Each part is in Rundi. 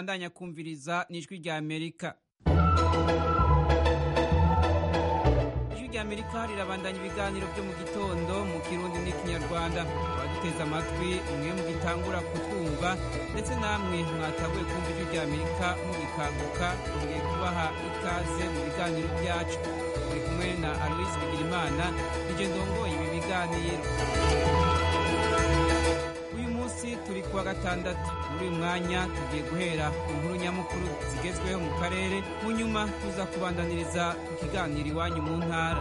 mubandanya kumviriza n'ijwi rya amerika ijwi rya amerika rirabandanya ibiganiro byo mu gitondo mu kirundi n'ikinyarwanda abaduteze amatwi mwe mugitangura kutwumva ndetse namwe mwataguye kumva ijwi rya amerika mugikanguka tugiye kubaha ikaze mu biganiro byacu turi kumwe na aloise bigirimana nije ndongoye ibi biganiro uyu munsi turi kuwa gatandatu muri uyu mwanya tugiye guhera ku nkuru nyamukuru zigezweho mu karere mu nyuma tuza kubandaniriza ku kiganiro iwanyu mu ntara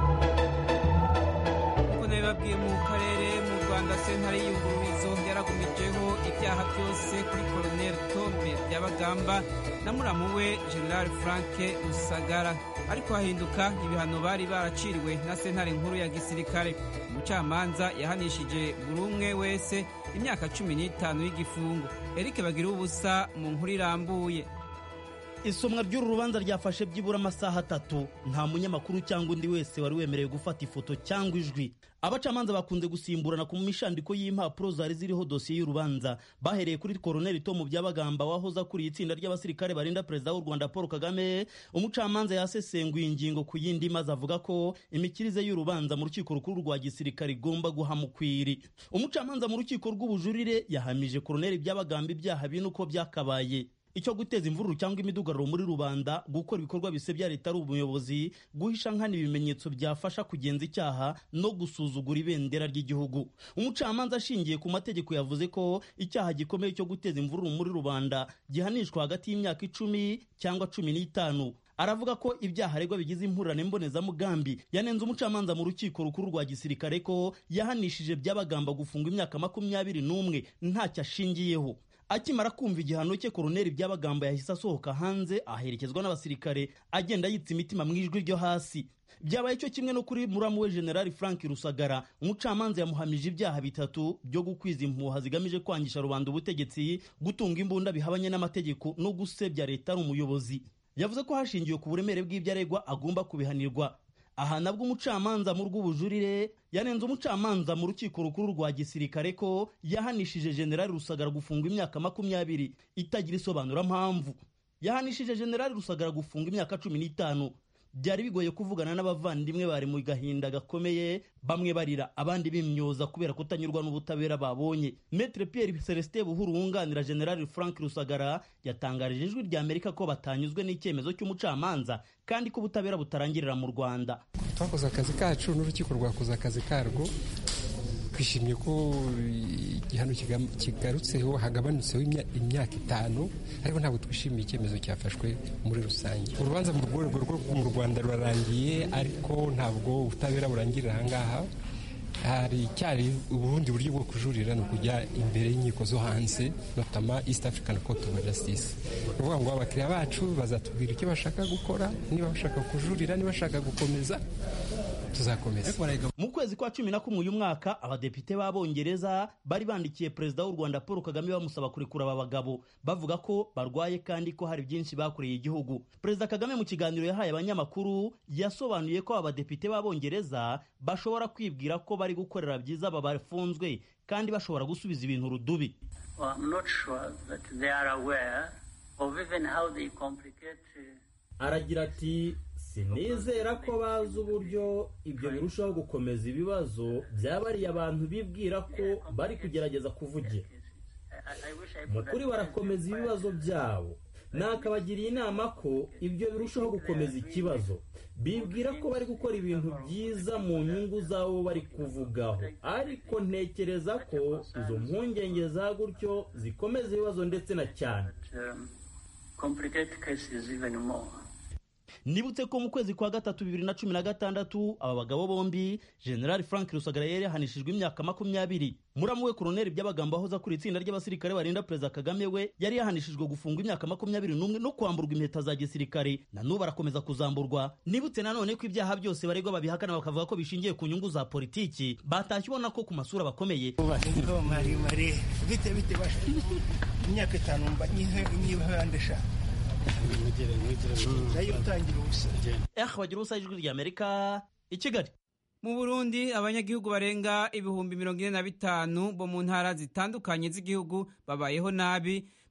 nk'uko nabibabwiye mu karere mu rwanda sentare y'iyungururizo yaragumijeho ibyaha byose kuri koroneli tome byabagamba na muramu we general frank rusagara ariko hahinduka ibihano bari baraciriwe na sentare nkuru ya gisirikare umucamanza yahanishije buri umwe wese imyaka cumi n'itanu y'igifungo eric bagira ubusa mu nkuru irambuye isomwa ry'uru rubanza ryafashe byibura amasaha atatu nta munyamakuru cyangwa undi wese wari wemerewe gufata ifoto cyangwa ijwi abacamanza bakunze gusimburana ku mishandiko y'impapuro zari ziriho dosiye y'urubanza bahereye kuri koroneli tomu byabagamba wahoze akuriye itsinda ry'abasirikare barinda perezida w'u rwanda paul kagame umucamanza yasesenguye ingingo ku yindi maze avuga ko imikirize y'urubanza mu rukiko rukuru rwa gisirikare igomba guhamukwiri umucamanza mu rukiko rw'ubujurire yahamije koroneli byabagamba ibyaha bine uko byakabaye icyo guteza imvururu cyangwa imidugararo muri rubanda gukora ibikorwa bisebya leta ari umuyobozi guhisha nkana ibimenyetso byafasha kugenza icyaha no gusuzugura ibendera ry'igihugu umucamanza ashingiye ku mategeko yavuze ko icyaha gikomeye cyo guteza imvururu muri rubanda gihanishwa hagati y'imyaka icumi cyangwa cumi n'itanu aravuga ko ibyaha aregwa bigize impurane mbonezamugambi yanenze umucamanza mu rukiko rukuru rwa gisirikare ko yahanishije byabagamba gufunga imyaka makumyabiri n'umwe ntacyo ashingiyeho akimara kumva igihano cye koroneli byabagamba yahise asohoka hanze aherekezwa n'abasirikare agenda yitsa imitima mu ijwi ryo hasi byabaye cyo kimwe no kuri muramu we generali frank rusagara umucamanza yamuhamije ibyaha bitatu byo gukwiza impuha zigamije kwangisha rubanda ubutegetsi gutunga imbunda bihabanye n'amategeko no gusebya leta ari umuyobozi yavuze ko hashingiwe ku buremere bw'ibyo aregwa agomba kubihanirwa aha nabwo umucamanza mu rw'ubujurire yanenze umucamanza mu rukiko rukuru rwa gisirikare ko yahanishije generali rusagara gufunga imyaka makumyabiri itagira isobanurampamvu yahanishije generali rusagara gufunga imyaka cumi n'itanu byari bigoye kuvugana n'abavandimwe bari mu gahinda gakomeye bamwe barira abandi bimyoza kubera kutanyurwa n'ubutabera babonye metre pierre celestin buhuru wunganira generali frank rusagara yatangarije ijwi rya amerika ko batanyuzwe n'icyemezo cy'umucamanza kandi ko ubutabera butarangirira mu rwanda twakoze akazi kacu n'urukiko rwakoze akazi karwo twishimiye ko igihano kigarutseho hagabanutseho imyaka itanu ariko ntabwo twishimiye icyemezo cyafashwe muri rusange urubanza mu rwego rwo mu rwanda rurarangiye ariko ntabwo ubutabera burangirira ahangaha hari cyari ubundi buryo bwo kujurira ni ukujya imbere y'inkiko zo hanze notama east african court of justice ni ukuvuga ngo abakiriya bacu bazatubwira icyo bashaka gukora niba bashaka kujurira niba bashaka gukomeza tuzakomeza mu kwezi kwa cumi na kumwe uyu mwaka abadepite b'abongereza bari bandikiye perezida w'u rwanda paul kagame bamusaba kurekura aba bagabo bavuga ko barwaye kandi ko hari byinshi bakoreye igihugu perezida kagame mu kiganiro yahaye abanyamakuru yasobanuye ko abadepite b'abongereza bashobora kwibwira ko bari gukorera byiza aba bafunzwe kandi bashobora gusubiza ibintu rudubi aragira ati sinizera ko bazi uburyo ibyo birushaho gukomeza ibibazo byabariye abantu bibwira ko bari kugerageza kuvugira mu kuri barakomeza ibibazo byabo nakabagiriye inama ko ibyo birushaho gukomeza ikibazo bibwira ko bari gukora ibintu byiza mu nyungu z'abo bari kuvugaho ariko ntekereza ko izo mpungenge za gutyo zikomeza ibibazo ndetse na cyane nibutse ko mu kwezi kwa gatatu bibiri na cumi na gatandatu aba bagabo bombi generali frank rusagara yari yahanishijwe imyaka makumyabiri muramu we koroneli by'abagamba ahoza kuri itsinda ry'abasirikare barinda perezida kagame we yari yahanishijwe gufungwa imyaka makumyabiri n'umwe no kwamburwa impeta za gisirikare na n'ubu arakomeza kuzamburwa nibutse nanone ko ibyaha byose baregwa babihakana bakavuga ko bishingiye ku nyungu za politiki batashye ubona ko ku masura bakomeye maremare bite bite imyaka itanu mba nyihande eshanu nayo utangira ubusa eh bagira ubusa ijwi rya amerika i kigali mu burundi abanyagihugu barenga ibihumbi mirongo ine na bitanu bo mu ntara zitandukanye z'igihugu babayeho nabi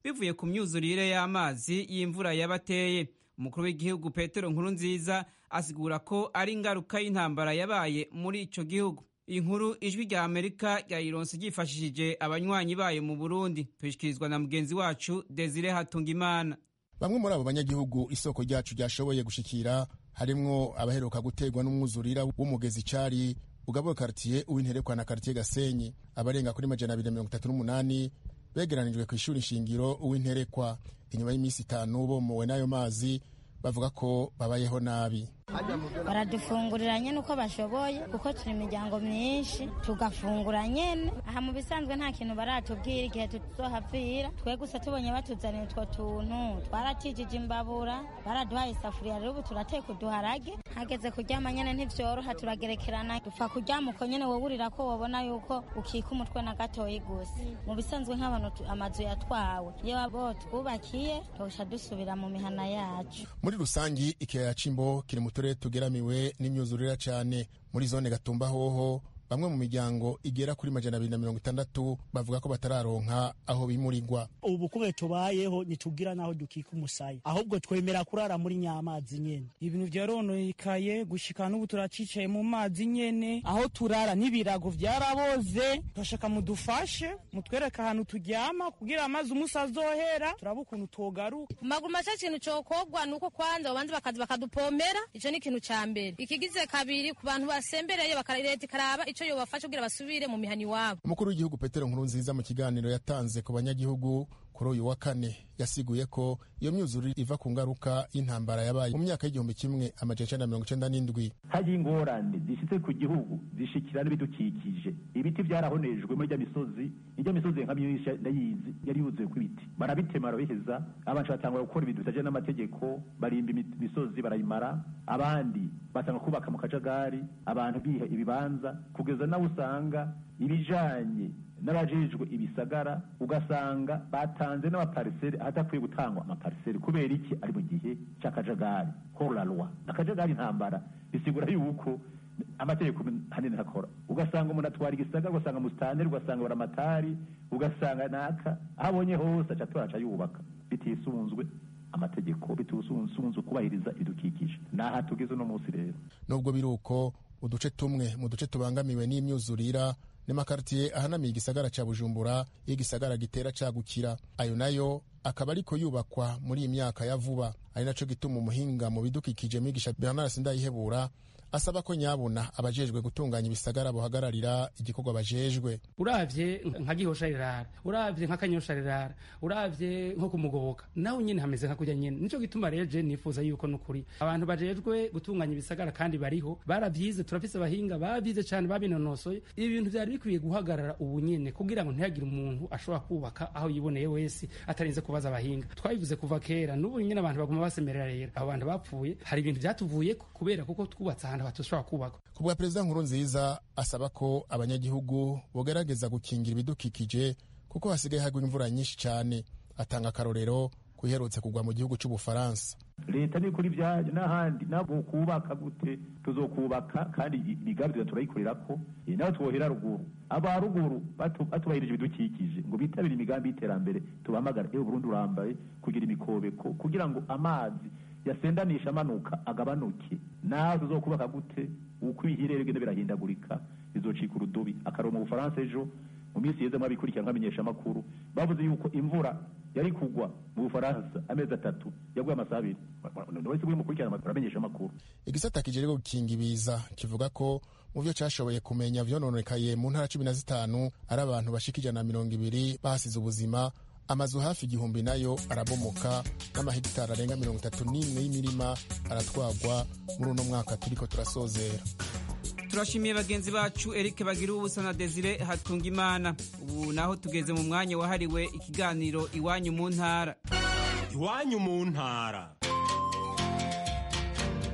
bivuye ku myuzurire y'amazi y'imvura yabateye umukuru w'igihugu petero nkuru nziza asigura ko ari ingaruka y'intambara yabaye muri ico gihugu inkuru ijwi rya amerika ryayironse ryifashishije abanywanyi bayo mu burundi tuyishikirizwa na mugenzi wacu desire hatungimana bamwe muri abo banyagihugu isoko ryacu ryashoboye gushikira harimwo abaheruka guterwa n'umwuzurira w'umugezi cari ugabura karitiye uw'interekwa na karitiye gasenyi abarenga kuri majana abiri na mirongo itatu n'umunani begeranijwe ku ishuri shingiro uw'interekwa inyuma y'iminsi itanu bomowe n'ayo mazi bavuga ko babayeho nabi baradufungurira nyene uko bashoboye kuko turi imiryango myinshi tugafungura nyene aha mu bisanzwe nta kintu baratubwira igihe tuzohavira twe gusa tubonye batuzanira utwo tuntu twaratijije imbabura baraduhaye isafuriya rero ubu turateka uduharage hageze kuryama nyene ntivyoroha turagerekerana dupfa kuryama uko nyene woburira ko wobona yuko ukika umutwe na gatoyi gusa mu bisanzwe nk'abantu amazu yatwawe iyo abo twubakiye tosha dusubira mu mihana yacu muri rusangi ikiyaya c'imbo kiri mu turere tugeramiwe n'imyuzurira cyane muri zone gatumba hoho bamwe mu miryango igera kuri majana abiri na mirongo itandatu bavuga ko batararonka aho bimurirwa ubu kumwe tubayeho ntitugira n'aho dukika umusaya ahubwo twemera kurara muri nyamazi nyene ibintu vyarononekaye gushika n'ubu turacicaye mu mazi nyene aho turara n'ibirago vyaraboze turashaka mudufashe mutwereke ahantu turyama kugira amazi umusi azohera turaba ukuntu twogaruka maguru maca ikintu cokogwa nuko kwanza babanza bakaza bakadupomera ico ni ikintu ca mbere ikigize kabiri ku bantu basembereye leta ikaraba ico yobafasha kugira basubire mu mihani iwabo umukuru w'igihugu petero nkurunziza mu kiganiro yatanze ku banyagihugu kuri uyu wa kane yasiguye ko iyo myuzurire iva ku ngaruka y'intambara yabaye mu myaka y'igihumbi kimwe amajana icenda mirongo icenda n'indwi hagiye ingorane zishitse ku gihugu zishikira n'ibidukikije ibiti byarahonejwe muri rya misozi irya misozi nka myinshi ndayizi yari yuzuye ku ibiti barabitema barabiheza abantu batangura gukora ibintu bitaje n'amategeko barimba imisozi barayimara abandi batanga kubaka mu kajagari abantu biha ibibanza kugeza nawe usanga ibijanye n'abajejwe ibisagara ugasanga batanze n'amapariseri ahadakwiye gutangwa amapariseri kubera iki ari mu gihe cy'akajagari horarwa akajagari intambara bisigura yuko amategeko hanini hakora ugasanga umuntu atwara igisagara ugasanga musitanteri ugasanga baramatari ugasanga naka aho abonye hose aca atora aca yubaka bitisunzwe amategeko bitisunzwe kubahiriza ibidukikije naha tugeze uno munsi rero nubwo biri uko uduce tumwe mu duce tubangamiwe n'imyuzurira n'amakaritiye ahanamiye igisagara ca bujumbura iyo igisagara gitera cagukira ayo nayo akaba ariko yubakwa muri iyi myaka ya vuba ari naco gituma umuhinga mu bidukikije mwigisha bernard sindayihebura asaba ko nyabuna abajejwe gutunganya ibisagara bohagararira igikorwa bajejwe uravye nka gihosha rirara uravye nka kanyosha rirara uravye nko kumugoboka nawe nyene hameze nka kurya nyene nico gituma rero je nifuza yuko nukuri abantu bajejwe gutunganya ibisagara kandi bariho baravyize turafise abahinga bavyize cane babinonosoye ibi bintu vyari bikwiye guhagarara ubu nyene kugira ngo ntihagire umuntu ashobora kubaka aho yiboneye wese atarinze kubaza abahinga twabivuze kuva kera n'ubu nyene abantu baguma basemerera rero abo bantu bapfuye hari ibintu vyatuvuyeko kubera kuko twubatse ahantu batushobora kubakwa ku bwa perezida nkuru nziza asaba ko abanyagihugu bogerageza gukingira ibidukikije kuko hasigaye hagwa imvura nyinshi cyane atanga akarorero ku iherutse kugwa mu gihugu cy'ubufaransa leta nikora ibyayo n'ahandi nabo kubaka gute tuzokubaka kandi imigambi turayikorera ko nawe twohera ruguru aba ruguru batubahirije ibidukikije ngo bitabire imigambi y'iterambere tubahamagara ewe burundi urambaye kugira imikobeko kugira ngo amazi yasendanisha amanuka agabanuke nawe tuzokubaka gute uko ibihirere bigenda birahindagurika bizocika urudubi akarongo mu bufaransa ejo mu minsi yeze mwabikurikira nkamenyesha amakuru bavuze yuko imvura yari kugwa mu bufaransa amezi atatu yaguye amasaha abiri wese buri mukurikirana uramenyesha amakuru igisata kijejwe gukinga ibiza kivuga ko mu byo cyashoboye kumenya vyononekaye mu ntara cumi na zitanu ari abantu bashika ijana na mirongo ibiri bahasize ubuzima amazu hafi igihumbi nayo arabomoka n'amahegitari arenga mirongo itatu n'imwe y'imirima aratwagwa muri uno mwaka turiko turasozera turashimiye bagenzi bacu Eric bagira ubusa na Desire hatunga imana ubu naho tugeze mu mwanya wahariwe ikiganiro iwanyu mu ntara iwanyu mu ntara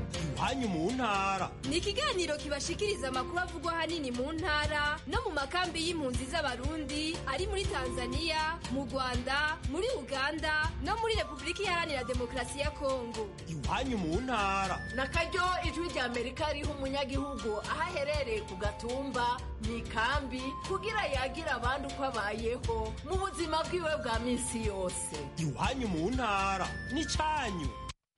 iwanyu mu ntara ni ikiganiro kibashikiriza amakuru avugwa ahanini mu ntara no mu makambi y'impunzi z'abarundi ari muri tanzania mu rwanda muri uganda no muri repubulika iharanira demokarasi ya kongo iwanyu mu ntara na karyo ijwi rya amerika riha umunyagihugu aho aherereye ku gatumba mu ikambi kugira yagire abandi uko abayeho mu buzima bwiwe bwa minsi yose iwanyu mu ntara n'icyanyu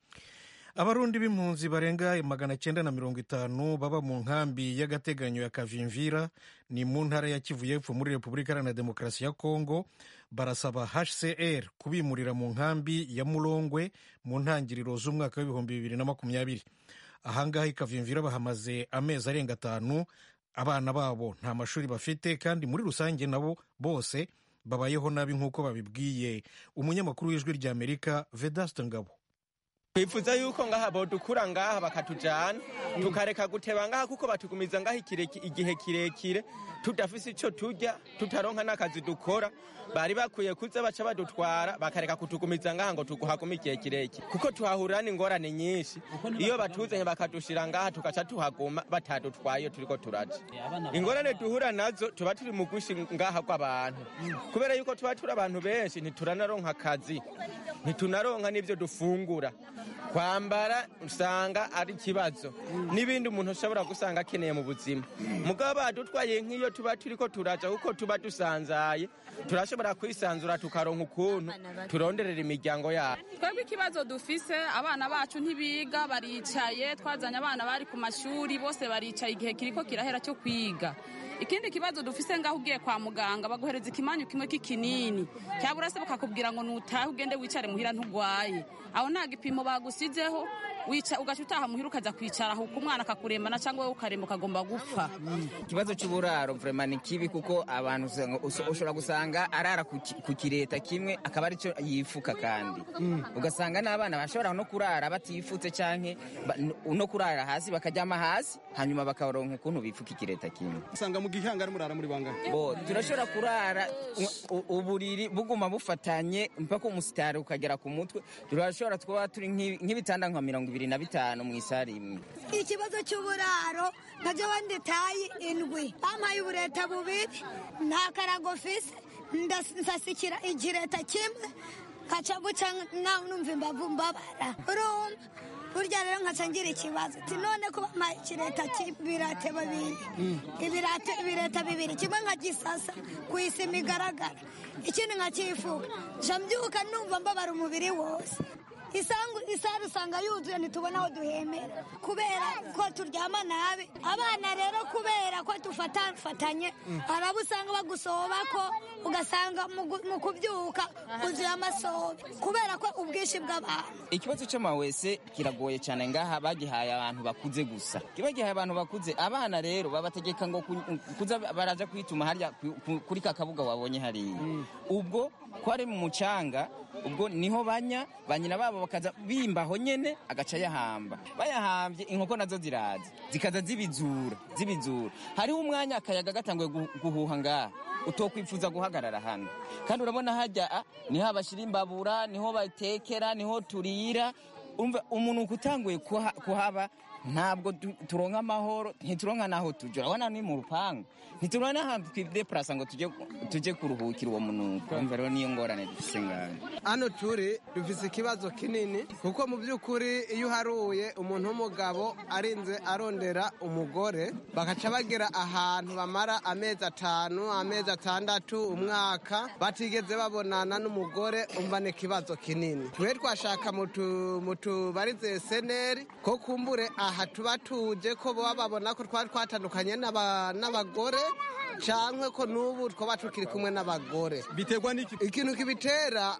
abarundi b'impunzi barenga magana cyenda na mirongo itanu baba mu nkambi y'agateganyo ya kavimvira ni mu ntara ya kivu y'epfo muri repubulika iharanira demokarasi ya kongo barasaba hcr kubimurira mu nkambi ya murongwe mu ntangiriro z'umwaka w'ibihumbi bibiri na makumyabiri ahangaha i kavimvira bahamaze amezi arenga atanu abana babo nta mashuri bafite kandi muri rusange nabo bose babayeho nabi nk'uko babibwiye umunyamakuru w'ijwi ry'amerika vedaste ngabo twifuza yuko ngaha bodukura ngaha bakatujana tukareka guteba ngaha kuko batugumiza ngaha igihe kirekire tudafise ico turya tutaronka n'akazi dukora bari bakwiye kuza baca badutwara bakareka kutugumiza ngaha ngo tuguhagume igihe kirekire kuko tuhahurira n'ingorane nyinshi iyo batuzanye bakadushira ngaha tugaca tuhaguma batadutwaye turiko turaja ingorane duhura nazo tuba turi mu gushi ngaha rw'abantu kubera yuko tuba turi abantu benshi ntituranaronka akazi ntitunaronka n'ivyo dufungura kwambara usanga ari ikibazo n'ibindi umuntu ashobora gusanga akeneye mu buzima mugabo badutwaye nk'iyo tuba turiko turaja kuko tuba dusanzaye turashobora kwisanzura tukaronka ukuntu turonderera imiryango yabo twebwe ikibazo dufise abana bacu ntibiga baricaye twazanye abana bari ku mashuri bose baricaye igihe kiriko kirahera cyo kwiga ikindi kibazo dufise ngaho ugiye kwa muganga baguhereza ikimanyu kimwe k'ikinini cyabura se bakakubwira ngo nutahe ugende wicare muhira ntugwaye aho nta gipimo bagusizeho ugaca utaha muhira ukaza kwicara aho umwana akakurembana cyangwa wowe ukaremba ukagomba gupfa ikibazo cy'uburaro vrema ni kibi kuko abantu ushobora gusanga arara ku kireta kimwe akaba aricyo yifuka kandi ugasanga n'abana bashobora no kurara batifutse cyangwa no kurara hasi bakaryama hasi hanyuma bakaronka ukuntu bifuka ikireta kimwe usanga mu gihanga ari murara muri bangana bo turashobora kurara uburiri buguma bufatanye mpaka umusitari ukagera ku mutwe turashobora kuba turi nk'ibitanda nka mirongo ibiri na bitanu mu isari imwe ikibazo cy'uburaro nabyo wandi tayi indwi bampaye ubureta bubiri nta karago fise ndasasikira igireta kimwe nkaca guca numva imbavu mbabara urumva burya rero nkaca ngira ikibazo ati none ko bampaye ikireta cy'ibirate babiri ibireta bibiri kimwe nkagisasa ku isima igaragara ikindi nkakifuka nca mbyuka numva mbabara umubiri wose isangu isari usanga yuzuye ntitubona aho duhemera kubera ko turyama nabi abana rero kubera ko dufatanye hari abo usanga bagusoba ko ugasanga mu kubyuka uzuye amasobe kubera ko ubwinshi bw'abantu ikibazo cy'amawese kiragoye cyane ngaha bagihaye abantu bakuze gusa kiba gihaye abantu bakuze abana rero babategeka ngo kuza baraja kwituma harya kuri ka kabuga wabonye hariya ubwo ko ari mu mucanga ubwo niho banya ba nyina babo bakaza bimbaho nyene agaca yahamba bayahambye inkoko nazo ziraza zikaza zibizura zibizura hariho umwanya akayaga gatanguye guhuha ngaha utokwifuza guhagarara hano kandi urabona hajya niho abashyira imbabura niho batekera niho turira umva umuntu utanguye kuhaba ntabwo turonka amahoro ntituronka n'aho tujya urabona ni mu rupangu ntituronka n'ahantu twidepurasa ngo tujye kuruhukira uwo munuko umva rero niyo ngorane dufise ngaho hano turi dufise ikibazo kinini kuko mu by'ukuri iyo uharuye umuntu w'umugabo arinze arondera umugore bagaca bagera ahantu bamara amezi atanu amezi atandatu umwaka batigeze babonana n'umugore umva ni ikibazo kinini twe twashaka mu tubarize seneri ko kumbure aha tuba tuje ko baba babona ko twari twatandukanye n'abagore cyangwa ko n'ubu twaba tukiri kumwe n'abagore biterwa n'iki ikintu kibitera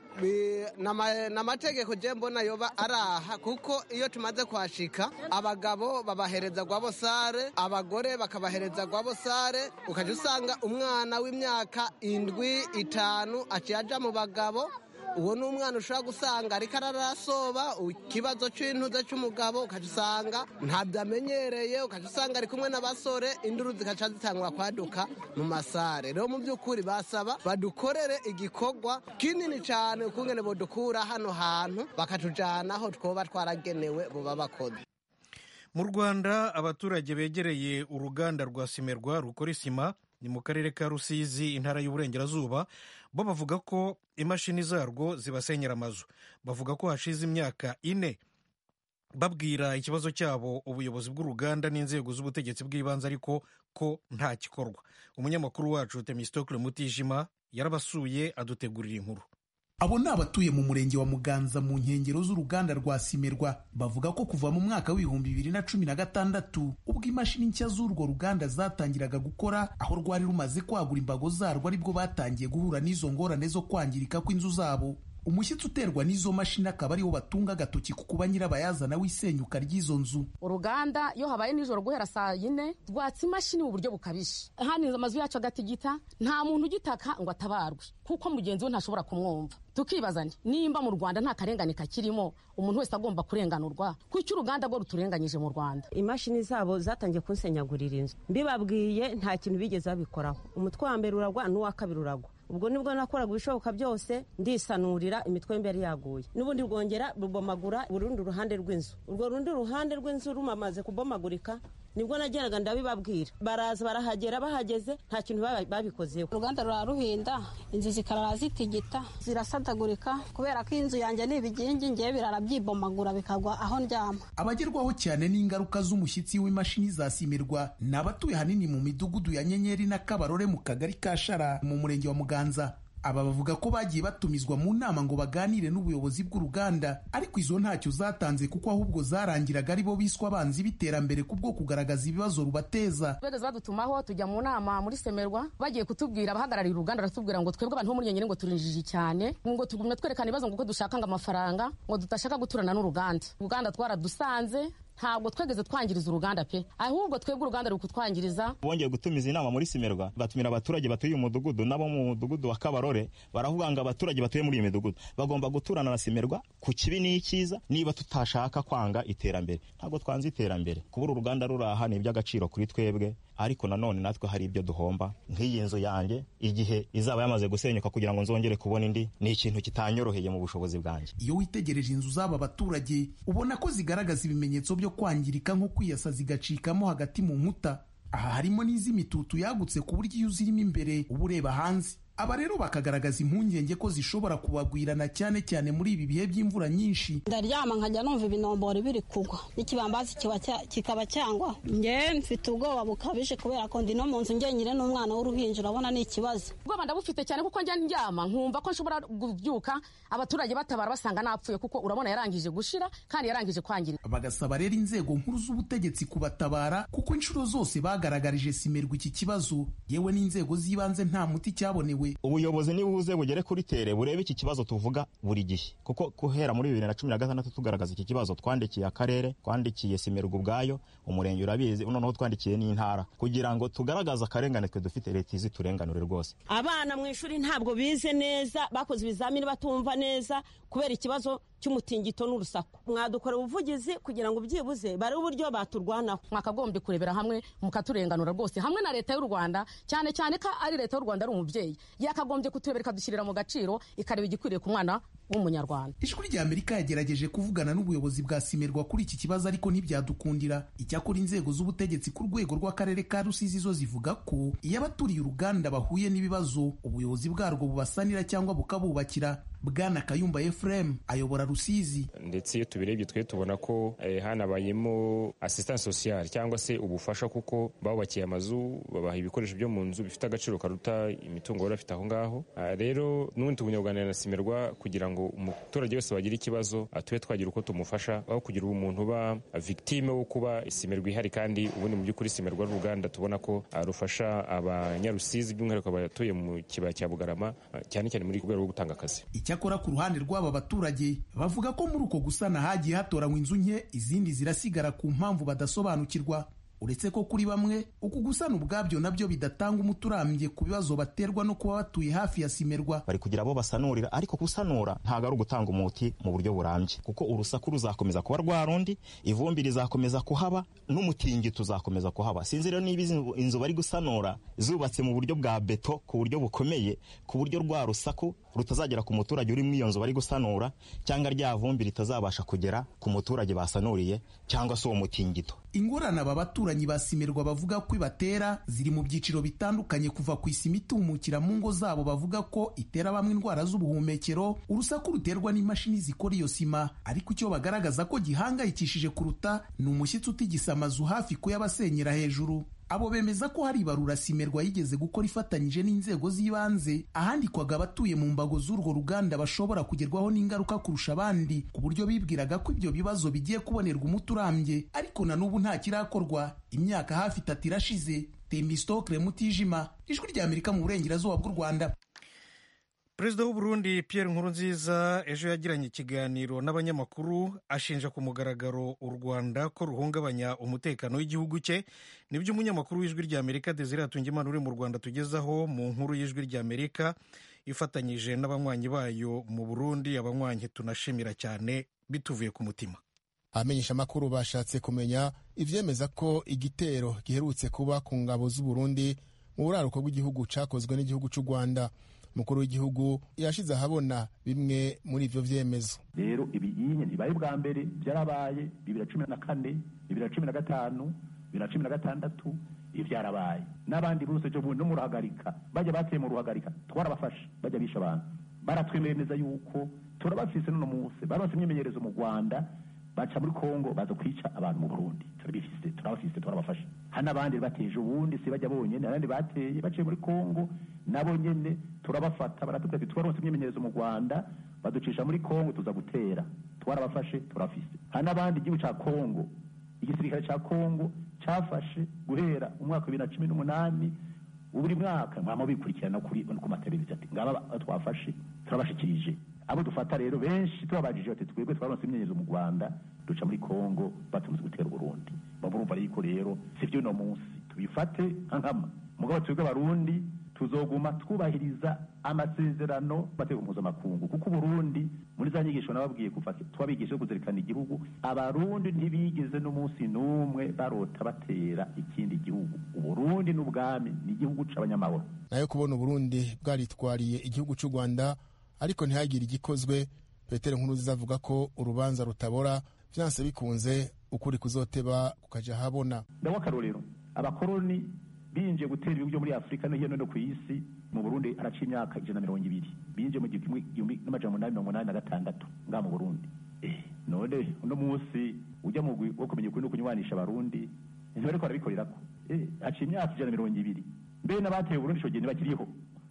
ni amategeko je mbona yoba ari aha kuko iyo tumaze kuhashika abagabo babahereza gwabosare abagore bakabahereza gwabosare ukajya usanga umwana w'imyaka indwi itanu aciye aja mu bagabo uwo ni umwana ushobora gusanga ariko ararasoba ikibazo cy'intuze cy'umugabo ukajya usanga ntabyo amenyereye ukajya usanga ari kumwe n'abasore induru zikaca zitangwa kwaduka mu masare rero mu by'ukuri basaba badukorere igikorwa kinini cyane ukungene bodukura hano hantu bakatujyana aho twoba twaragenewe buba bakoze mu rwanda abaturage begereye uruganda rwa simerwa rukora isima ni mu karere ka rusizi intara y'uburengerazuba bo bavuga ko imashini zarwo zibasenyera amazu bavuga ko hashize imyaka ine babwira ikibazo cyabo ubuyobozi bw'uruganda n'inzego z'ubutegetsi bw'ibanze ariko ko nta gikorwa umunyamakuru wacu temistokle mutijima yarabasuye adutegurira inkuru abo ni abatuye mu murenge wa muganza mu nkengero z'uruganda rwa simerwa bavuga ko kuva mu mwaka w'ibihumbi bibiri na cumi na gatandatu ubwo imashini nshya z'urwo ruganda zatangiraga gukora aho rwari rumaze kwagura imbago zarwo aribwo batangiye guhura n'izo ngorane zo kwangirika kw'inzu zabo umushyitsi uterwa n'izo mashini akaba ariwo batunga agatoki ku kuba nyirabayazana w'isenyuka ry'izo nzu uruganda iyo habaye nijoro guhera saa yine rwatsa imashini mu buryo bukabije hano amazu yacu agatigita nta muntu ugitaka ngo atabarwe kuko mugenzi we ntashobora kumwumva tukibaza nimba mu rwanda nta karengane kakirimo umuntu wese agomba kurenganurwa kuko uruganda rwo ruturenganyije mu rwanda imashini zabo zatangiye kunsenyagurira inzu mbibabwiye nta kintu bigeze babikoraho umutwe wa mbere uragwa n'uwa kabiri uragwa ubwo nibwo nakoraga ibishoboka byose ndisanurira imitwe y'imbere yaguye n'ubundi rwongera rubomagura urundi ruhande rw'inzu urwo rundi ruhande rw'inzu rumamaze kubomagurika nibwo nageraga ndabibabwira baraza barahagera bahageze nta kintu babikozeho uruganda ruraruhinda inzu zikarara zitigita zirasadagurika kubera ko inzu yanjye ni ibigingi ngewe birara byibomagura bikagwa aho ndyama abagerwaho cyane n'ingaruka z'umushyitsi w'imashini zasimirwa ni abatuye hanini mu midugudu ya nyenyeri na kabarore mu kagari ka shara mu murenge wa muganza aba bavuga ko bagiye batumizwa mu nama ngo baganire n'ubuyobozi bw'uruganda ariko izo ntacyo zatanze kuko ahubwo zarangiraga ari bo biswa abanzi b'iterambere kubwo kugaragaza ibibazo rubateza bageze badutumaho tujya mu nama muri semerwa bagiye kutubwira abahagarariye uruganda baratubwira ngo twebwe abantu bo muri nyenyeri ngo turinjiji cyane ngo tugume twerekana ibibazo ngo uko dushaka ngo amafaranga ngo tudashaka guturana n'uruganda uruganda twaradusanze ntabwo twegeze twangiriza uruganda pe ahubwo twebwe uruganda ruri kutwangiriza bongeye gutumiza inama muri simerwa batumira abaturage batuye uyu mudugudu nabo mu mudugudu wa kabarore baravuga ngo abaturage batuye muri iyi midugudu bagomba guturana na simerwa ku kibi n'icyiza niba tutashaka kwanga iterambere ntabwo twanze iterambere kubura uruganda ruri aha ni iby'agaciro kuri twebwe ariko nanone natwe hari ibyo duhomba nk'iyi nzu yanjye igihe izaba yamaze gusenyuka kugira ngo nzongere kubona indi ni ikintu kitanyoroheye mu bushobozi bwanjye iyo witegereje inzu z'aba baturage ubona ko zigaragaza ibimenyetso byo kwangirika nko kwiyasa zigacikamo hagati mu nkuta aha harimo n'iz'imitutu yagutse ku buryo iyo uzirimo imbere uba ureba hanze aba rero bakagaragaza impungenge ko zishobora kubagwirana cyane cyane muri ibi bihe by'imvura nyinshi ndaryama nkajya numva ibinombori biri kugwa n'ikibambazi kikaba cyangwa nge mfite ubwoba bukabije kubera ko ndi no mu nzu ngenyine n'umwana w'uruhinja urabona ni ikibazo ubwoba ndabufite cyane kuko njya ndyama nkumva ko nshobora kubyuka abaturage batabara basanga napfuye kuko urabona yarangije gushira kandi yarangije kwangirika bagasaba rero inzego nkuru z'ubutegetsi kubatabara kuko inshuro zose bagaragarije simerwa iki kibazo yewe n'inzego z'ibanze nta muti cyabonewe ubuyobozi nibuze bugere kuri tere burebe iki kibazo tuvuga buri gihe kuko guhera muri bibiri na cumi na gatandatu tugaragaza iki kibazo twandikiye akarere twandikiye simerwa ubwayo umurenge urabizi noneho twandikiye n'intara kugira ngo tugaragaze akarengane twe dufite leta izi turenganure rwose abana mu ishuri ntabwo bize neza bakoze ibizamini batumva neza kubera ikibazo cy'umutingito n'urusaku mwadukora ubuvugizi kugira ngo byibuze barebe uburyo baturwanaho mwakagombye kurebera hamwe mukaturenganura rwose hamwe na leta y'u rwanda cyane cyane ko ari leta y'u rwanda ari umubyeyi yakagombye kuturebera ikadushyirira mu gaciro ikareba igikwiriye ku mwana w'umunyarwanda ijwi rya amerika yagerageje kuvugana n'ubuyobozi bwa simerwa kuri iki kibazo ariko ntibyadukundira icyakora inzego z'ubutegetsi ku rwego rw'akarere ka rusizi zo zivuga ko iyo abaturiye uruganda bahuye n'ibibazo ubuyobozi bwarwo bubasanira cyangwa bukabubakira bwana kayumba efuremu ayobora rusizi ndetse iyo tubirebye twe tubona ko eh, hanabayemo assistance sociale cyangwa se ubufasha kuko babubakiye amazu babaha ibikoresho byo mu nzu bifite agaciro karuta imitungo bari bafite aho ngaho Ah, rero n'ubundi tubunyabuganira na simerwa kugira ngo umuturage wese wagira ikibazo ah, tube twagira uko tumufasha aho kugira umuntu uba victime wo kuba simerwa ihari kandi ubundi mu by'ukuri simerwa ari uruganda tubona ko ah, rufasha abanyarusizi by'umwihariko abatuye mu kibaya cya bugarama ah, cyane cyane muri rwego rwo gutanga akazi icyakora ku ruhande rw'aba baturage bavuga ko muri uko gusana hagiye hatoranywa inzu nke izindi zirasigara ku mpamvu badasobanukirwa uretse ko kuri bamwe uku gusana ubwabyo nabyo bidatanga umuti urambye ku bibazo baterwa no kuba batuye hafi ya simerwa bari kugira abo basanurira ariko gusanura ntabwo ari ugutanga umuti mu buryo burambye kuko urusaku ruzakomeza kuba rwa rundi ivumbi rizakomeza kuhaba n'umutingito uzakomeza kuhaba sinzi rero niba izi inzu bari gusanura zubatse mu buryo bwa beto ku buryo bukomeye ku buryo rwa rusaku rutazagera ku muturage uri muri iyo nzu bari gusanura cyangwa rya vumbi ritazabasha kugera ku muturage basanuriye cyangwa se uwo mutingito ingorane aba baturanyi basimirwa bavuga ko ibatera ziri mu byiciro bitandukanye kuva ku isima itumukira mu ngo zabo bavuga ko itera bamwe indwara z'ubuhumekero urusaku ruterwa n'imashini zikora iyo sima ariko icyo bagaragaza ko gihangayikishije kuruta ni umushyitsi utigisa amazu hafi kuyabasenyera hejuru abo bemeza ko hari ibarura simerwa yigeze gukora ifatanyije n'inzego z'ibanze ahandikwaga abatuye mu mbago z'urwo ruganda bashobora kugerwaho n'ingaruka kurusha abandi ku buryo bibwiraga ko ibyo bibazo bigiye kubonerwa umuti urambye ariko na n'ubu nta kirakorwa imyaka hafi itatu irashize temistokre mutijima ijwi rya amerika mu burengerazuba bw'u rwanda perezida w'u Burundi Pierre Nkurunziza ejo yagiranye ikiganiro n'abanyamakuru ashinja ku mugaragaro u Rwanda ko ruhungabanya umutekano w'igihugu cye nibyo umunyamakuru w'ijwi ry'Amerika Desire Hatungimana uri mu Rwanda tugezaho mu nkuru y'ijwi ry'Amerika ifatanyije n'abanywanyi bayo mu Burundi abanywanyi tunashimira cyane bituvuye ku mutima abamenyesha amakuru bashatse kumenya ivyemeza ko igitero giherutse kuba ku ngabo z'u Burundi mu buraruko bw'igihugu cakozwe n'igihugu cy'u Rwanda umukuru w'igihugu yashize ahabona bimwe muri ivyo vyemezo rero ibiyinye ntibaye bwa mbere byarabaye bibiri na cumi na kane bibiri na cumi na gatanu bibiri na cumi na gatandatu ibi byarabaye n'abandi bose ejo bundi no mu ruhagarika bajya bateye mu ruhagarika twarabafashe bajya bisha abantu baratwemereza yuko turabafise n'uno munsi baronse imyimenyerezo mu rwanda baca muri kongo baza kwica abantu mu burundi turabifise turabafise turabafashe hari n'abandi bateje ubundi si bajya bonyene abandi bateye baciye muri kongo nabo nyene turabafata baratubwira ati twaronse imyimenyerezo mu rwanda baducisha muri kongo tuza gutera twarabafashe turafise hari n'abandi igihugu ca kongo igisirikare ca kongo cafashe guhera umwaka wa bibiri na cumi n'umunani buri mwaka mwama bikurikirana kuri ku mateleviziyo ati ngaba twafashe turabashikirije abo dufata rero benshi tubabajije bati twebwe twaronse imyenyerzo mu rwanda duca muri kongo batunze gutera uburundi bamurumva yuko rero si vyo uno munsi tubifate nka nkama mugabo twebwe abarundi tuzoguma twubahiriza amasezerano mategeko mpuzamakungu kuko uburundi muri za nyigisho nababwiye kuva twabigisha kuzirikana igihugu abarundi ntibigeze n'umunsi n'umwe barota batera ikindi gihugu uburundi n'ubwami ni igihugu c'abanyamahoro nayo kubona uburundi bwaritwariye igihugu cy'u rwanda ariko ntihagire igikozwe petero nkuruziza avuga ko urubanza rutabora vyanse bikunze ukuri kuzoteba kukaja habona ndaho akarorero abakoroni binjiye gutera ibihugu byo muri afurika no hino no ku isi mu burundi araca imyaka ijana na mirongo ibiri binjiye mu gihumbi n'amajana umunani mirongo umunani na gatandatu ngaha mu burundi none uno munsi ujya mu wo kumenya ukuri no kunywanisha abarundi ntibariko barabikorerako haciye imyaka ijana na mirongo ibiri mbe n'abateye uburundi ico gihe ntibakiriho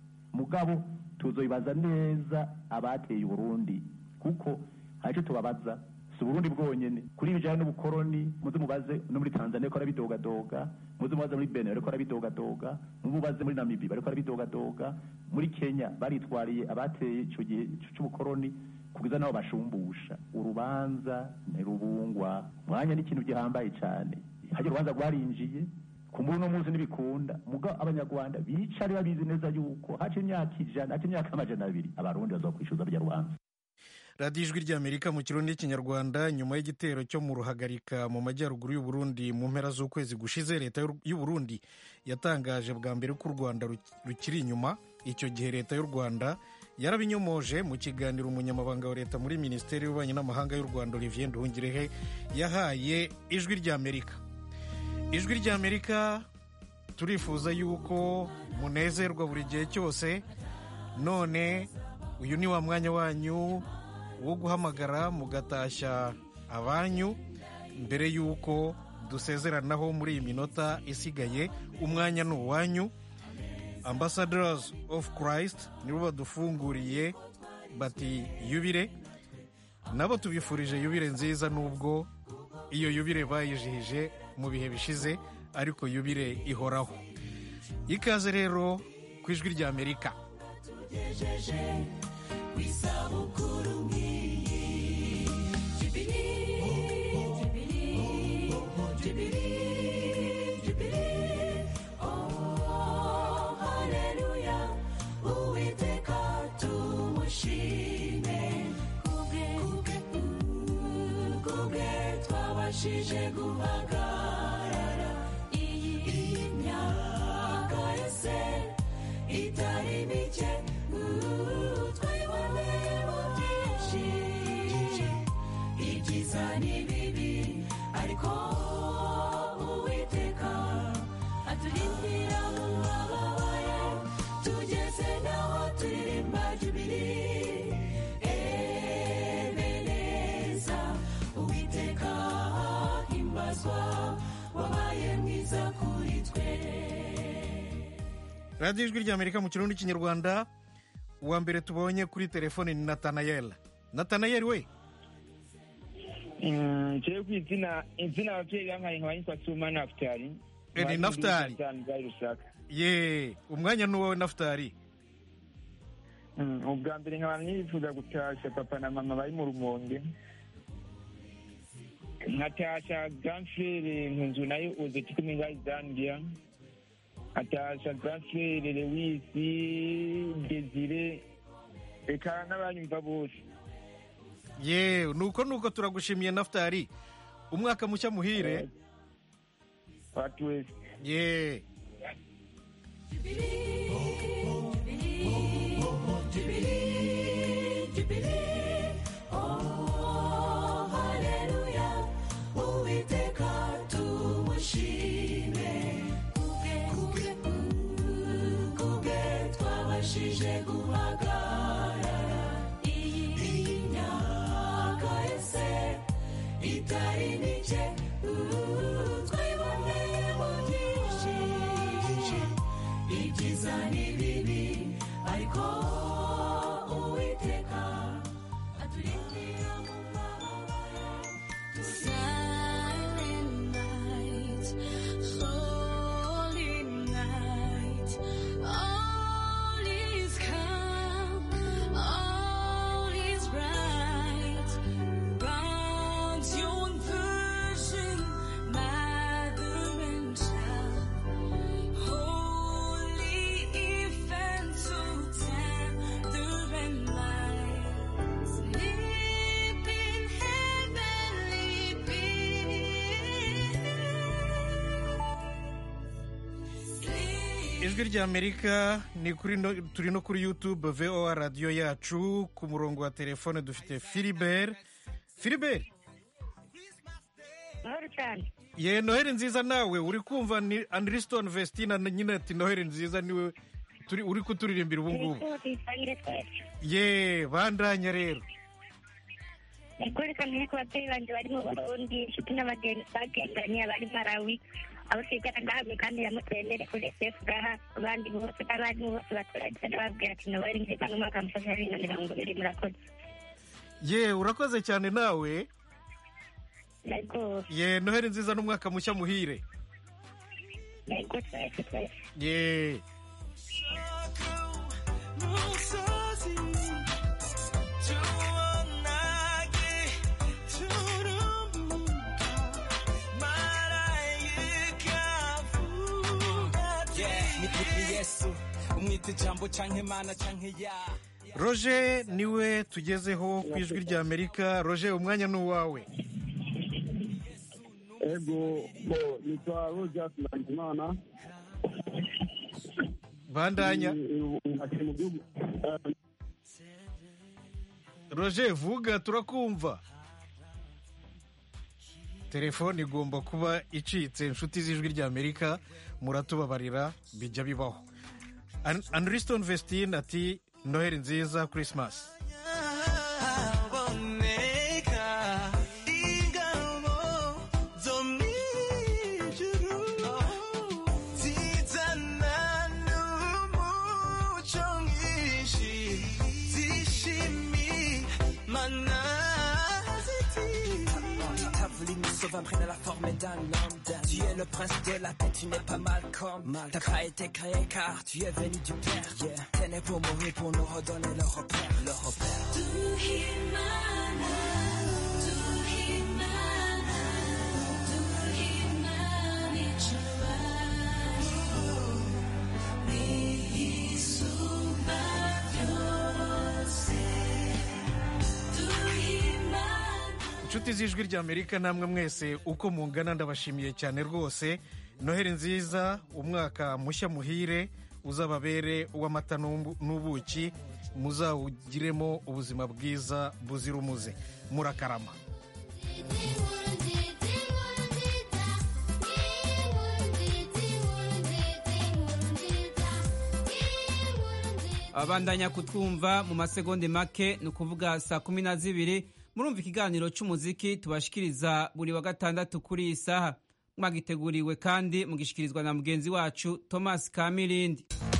mugabo tuzobibaza neza abateye uburundi kuko hari icyo tubabaza si uburundi bwonyene kuri ibijanye n'ubukoroni muze mubaze no muri tanzania bariko arabidogadoga muze mubaze muri benin bariko arabidogadoga mubaze muri namibi bariko arabidogadoga muri kenya baritwariye abateye ico gihe c'ubukoroni kugeza nabo bashumbusha urubanza ntirubungwa mwanya n'ikintu gihambaye cane harya urubanza rwarinjiye kumbura uno munsi ntibikunda muga abanyarwanda bicare babizi neza yuko haca imyaka ijana haca imyaka amajana abiri abarundi bazokwishuza rya rubanza radiyo ijwi ry'amerika mu kirundi n'ikinyarwanda nyuma y'igitero cyo mu ruhagarika mu majyaruguru y'uburundi mu mpera z'ukwezi gushize leta y'uburundi yatangaje bwa mbere ko u rwanda rukiri inyuma icyo gihe leta y'u rwanda yarabinyomoje mu kiganiro umunyamabanga wa leta muri minisiteri y'ububanyi n'amahanga y'u rwanda olivier nduhungirehe yahaye ijwi ry'amerika ijwi ry'amerika turifuza yuko munezerwa buri gihe cyose none uyu ni wa mwanya wanyu wo guhamagara mugatashya abanyu mbere y'uko dusezeranaho muri iyi minota isigaye umwanya ni uwanyu ambassadors of christ nibo badufunguriye bati yubire nabo tubifurije yubire nziza nubwo iyo yubire bayijihije mu bihe bishize ariko yubire ihoraho ikaze rero ku ijwi ry'amerika isabukuru nk'iyi jibiri jibiri jibiri jibiri oh haleluya uwiteka tumushime kubwe kubwe twabashije guhagarara iyi myaka yose itari mike twari radiyo ijwi ry'amerika mu kirundi n'ikinyarwanda uwa mbere tubonye kuri telefone ni natanayeli natanayeli we jewe ku izina izina abavyeyi bampaye nkaba nitwa suma nafutari Eh, ni Naftali. bwari rusaka ye umwanya ni uwawe nafutari Mm, ubwa mbere nkaba nifuza gutasha papa na mama bari mu rumonge nkatasha granfrere nkunzu nayo uze tikumi ngayi zambia nkatasha granfrere lewisi desire eka n'abanyumva bose ye nuko nuko turagushimiye nafutari umwaka mushya muhire watu wese ye itari mike twiboneye mu byinshi ibyiza n'ibibi ariko uwiteka aturindira mu mababa ye silent night holy night all is calm all is bright Round yon virgin, mother and child, holy infant, so tender and mild, sleep in heavenly peace. ijwi ry'amerika ni kuri no, turi no kuri youtube voa radiyo yacu ku murongo wa telefone dufite filibert filibert mahoro cyane ye noheli nziza nawe uri kumva ni andriston vestina na nyine ati noheli nziza niwe turi uri kuturirimbira ubu ngubu tuyisangire twese ye bandanya rero kwerekana ko ababyeyi banjye bari mu burundi inshuti n'abagenzi bagendanye abari malawi abo twigana ngahamwe kandi yamutendere kuri sefu gaha abandi bose n'abarimu bose baturage bababwira ati nobari nziza n'umwaka musozi wa bibiri na mirongo ibiri murakoze ye urakoze cyane nawe yego ye noheli nziza n'umwaka mushya muhire yego twese twese ye 무서지 주원나게 주름부가 Yeah, ni yesu umwita ijambo canke mana canke ya roger niwe tugezeho ku ijwi ry'amerika roger umwanya ni uwawe ego bo nitwa rogers nahimana bandanya ati mu gihugu eh, roger vuga turakumva telefone igomba kuba icitse inshuti z'ijwi ry'amerika muratubabarira bijya bibaho An- andriston vestine ati noheli nziza christmas aboneka ingabo zo mw'ijuru zizana n'umuco mwinshi zishimimana Ta voulu nous sauver imprégné la forme d'un homme Tu es le prince de la paix, tu n'es pas Malcolm T'as pas été créé car tu es venu du Père yeah. T'es né pour mourir, pour nous redonner le repère Le repère 두희만아 두희만아 두희만이 좋아요 네 숨막혀세 두희만아 inshuti z'ijwi ry'amerika namwe mwese uko mungana ndabashimiye cyane rwose noheli nziza umwaka mushya muhire uzababere uw'amata n'ubu- n'ubuki muzawugiremo ubuzima bwiza buzira umuze murakarama abandanya kutwumva mu masegonde make ni ukuvuga saa kumi na zibiri murumva ikiganiro cy'umuziki tubashikiriza buri wa gatandatu kuri iyi saha mwagiteguriwe kandi mugishikirizwa na mugenzi wacu thomas kamirindi